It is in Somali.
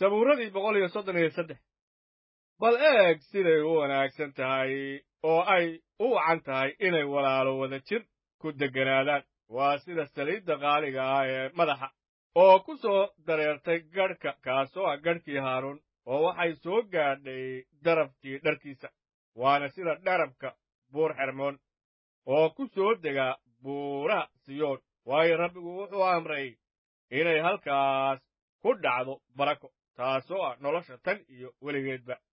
sabuuradii boqol iyo soddon iyo saddex bal eeg siday u wanaagsan tahay oo ay u wacan tahay inay walaalo wada jir ku degganaadaan waa sida saliidda qaaliga ah ee madaxa oo ku soo dareertay gadhka kaasoo ah gadhkii haaruun oo waxay soo gaadhay darabkii dharkiisa waana sida dharabka buur xermoon oo ku soo degaa buuraha siyoon waayo rabbigu wuxuu amray inay halkaas ku dhacdo barako taasoo ah nolosha tan iyo weligeedba